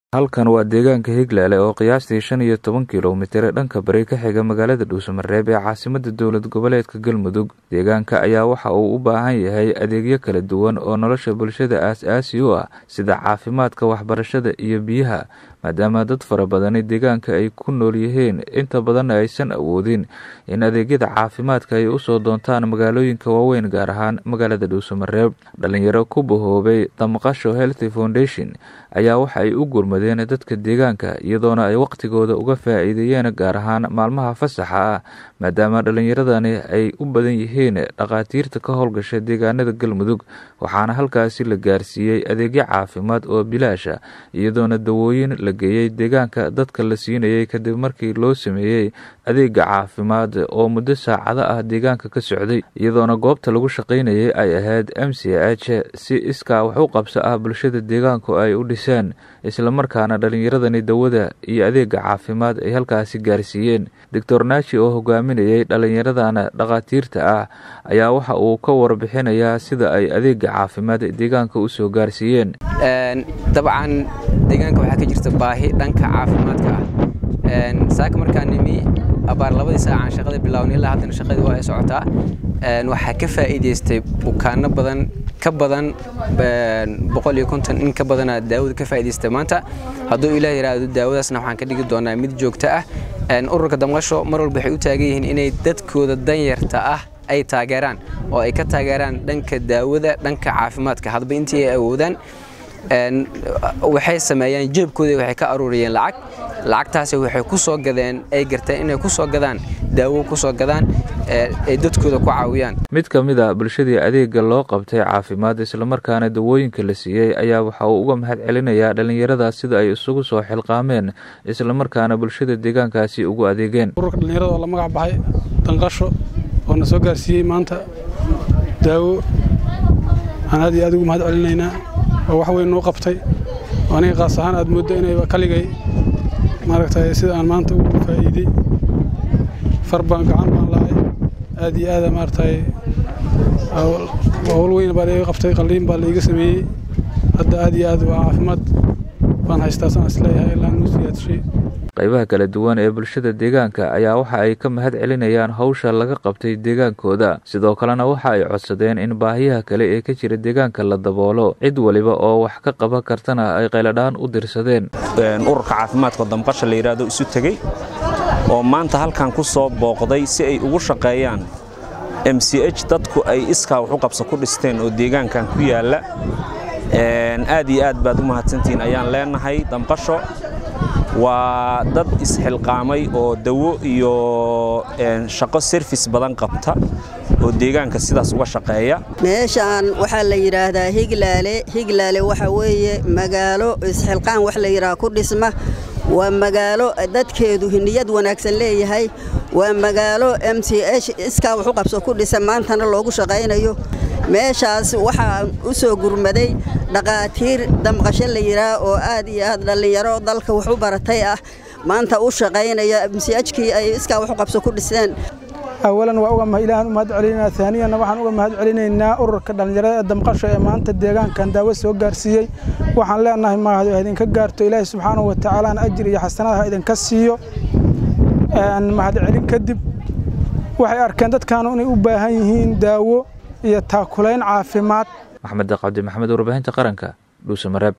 halkan waa deegaanka higlale oo qiyaastii shan iyo toban kilomitir dhanka bari ka xiga magaalada dhuusamareeb ee caasimada dowlad goboleedka galmudug deegaanka ayaa waxa uu u baahan yahay adeegyo kala duwan oo nolosha bulshada aas-aasi u ah sida caafimaadka waxbarashada iyo biyaha maadaama dad fara badani deegaanka ay ku nool yihiin inta badanna aysan awoodin in adeegyada caafimaadka ay usoo doontaan magaalooyinka waaweyn gaar ahaan magaalada dhuusamareeb dhalinyaro ku bahoobay damqasho healthy foundation ayaa waxa ay u gurmadeen dadka deegaanka iyadoona ay waqtigooda uga faa-iideeyeen gaar ahaan maalmaha fasaxa ah maadaama dhalinyaradani ay u badan yihiin dhakhaatiirta ka howlgasha deegaanada galmudug waxaana halkaasi la gaarsiiyey adeegyo caafimaad oo bilaasha iyadoona dawooyin la geeyey deegaanka dadka la siinayay kadib markii loo sameeyey adeega caafimaad oo muddo saacado ah deegaanka ka socday iyadoona goobta lagu shaqaynayay ay ahayd m c h si iskaa wax u qabso ah bulshada deegaanku ay u dhiseen islamarkaana dhalinyaradani dawada iyo adeega caafimaad ay halkaasi gaarsiiyeen doctor naaji oo hogaaminayay dhalinyaradana dhakhaatiirta ah ayaa waxa uu ka warbixinayaa sida ay adeega caafimaad deegaanka usoo gaarsiiyeen dabcan deegaanka waxaa ka jirta baahi dhanka caafimaadka ah saaka markaa nimi abaar labadii saacaan shaqada bilaawna ilaa haddana shaqadii waa ay socotaa waxaa ka faa'iidaystay bukaano badan ka badan boqol iyo konton in ka badana daawada ka faa'iidaystay maanta hadduu ilaah yidhaahdo daawadaasna waxaan ka dhigi doonaa mid joogto ah ururka damqasho mar walba waxay u taagan yihiin inay dadkooda danyarta ah ay taageeraan oo ay ka taageeraan dhanka daawada dhanka caafimaadka hadba intii ay awoodaan waxay sameeyeen jeebkooda waxay ka aruuriyeen lacag lacagtaasi waxay ku soo gadeen ay garteen inay ku soo gadaan daawo ku soo gadaan ay dadkooda ku caawiyaan mid ka mid a bulshadii adeega loo qabtay caafimaad islamarkaana dawooyinka la siiyey ayaa waxa uu uga mahad celinayaa dhallinyarada sida ay isugu soo xilqaameen islamarkaana bulshada deegaankaasi ugu adeegeen ururka dhallinyarada oo la magac baxay danqasho oo na soo gaarsiiyey maanta daawo aan aad iyo aad ugu mahad celinaynaa oo wax weyn noo qabtay oo aniga qaas ahaan aad mooddo inayba kaligay maaragtay sida aan maanta ugu faa'iidey far baan gacan baan lahay aad iyo aada maaragtay hawl weyn baa laiga qabtay qalliin baa laiga sameeyey hadda aad iyo aad waa caafimaad baan haystaa saan isleeyahay ilaa nuu siyaadshay qaybaha kala duwan ee bulshada deegaanka ayaa waxa ay ka mahad celinayaan hawsha laga qabtay deegaankooda sidoo kalena waxa ay codsadeen in baahiyaha kale ee ka jira deegaanka la daboolo cid waliba oo wax ka qaban kartana ay qayladhaan u dirsadeen ururka caafimaadka damqasha la yidhaahdo isu tegey oo maanta halkan ku soo booqday si ay ugu shaqeeyaan m c h dadku ay iskaa wax u qabso ku dhisteen oo deegaankan ku yaalla aad iyo aad baad u mahadsantihiin ayaan leenahay damqasho waa dad isxilqaamay oo dawo iyo shaqo serfis badan qabta oo deegaanka sidaas uga shaqeeya meeshaan waxaa la yidhaahdaa higlaale higlaale waxa weeye magaalo isxilqaan wax la yidhaha ku dhisma waa magaalo dadkeedu niyad wanaagsan leeyahay waa magaalo m c h iskaa wax u qabso ku dhisa maantana loogu shaqaynayo meeshaas waxaa u soo gurmaday dhakhaatiir damqasho la yidhaah oo aad iyo aad dhallinyaro dalka wax u baratay ah maanta u shaqaynaya msihkii ay iskaa wax u qabso ku dhiseen awalan waa uga ilaahan u mahad celinaynaa aaniyana waxaan uga mahad celinaynaa ururka dhallinyarada ee damqasho ee maanta deegaankan daawo soo gaarsiiyey waxaan leenahay mahad ha idinka gaarto ilaahay subxaanahu watacaalana ajir iyo xasanada ha idinka siiyo mahad celin kadib waxay arkeen dadkaanu inay u baahan yihiin daawo iyo taakulayn caafimaad maxmed cabdi maxamed warbaahinta qaranka dhuusamareeb